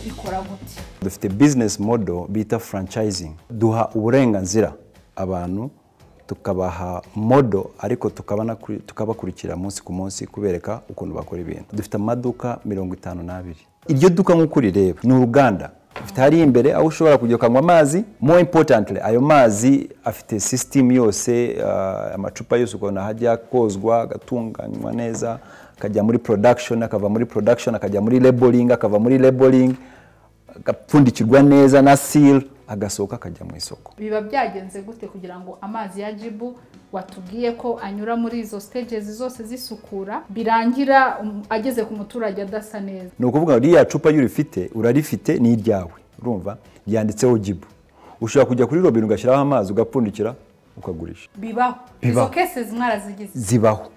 ikora gute dufite bizinesi modo bita furancayizingi duha uburenganzira abantu tukabaha modo ariko tukabana- tukabakurikira munsi ku munsi kubereka ukuntu bakora ibintu dufite amaduka mirongo itanu n'abiri iryo duka nk'uko urireba ni uruganda dufite hariya imbere aho ushobora kujya ukanywa amazi more importantly ayo mazi afite sisitemu yose ah, amacupa yose ukabona hajya kozwa agatunganywa neza akajya muri production akava muri production akajya muri labeling akava muri labeling agapfundikirwa neza na seal agasohoka akajya mu isoko biba byagenze gute kugira ngo amazi ya jibu watubwiye ko anyura muri izo stages zose zisukura birangira um, ageze ku muturage adasa neza ni ukuvuga ngo ririya cupa iyo urifite urarifite ni iryawe urumva ryanditseho jibu ushobora kujya kuri robine ugashyiraho amazi ugapfundikira ukagurisha bibaho izo Bibaho. kese mwarazigize zibaho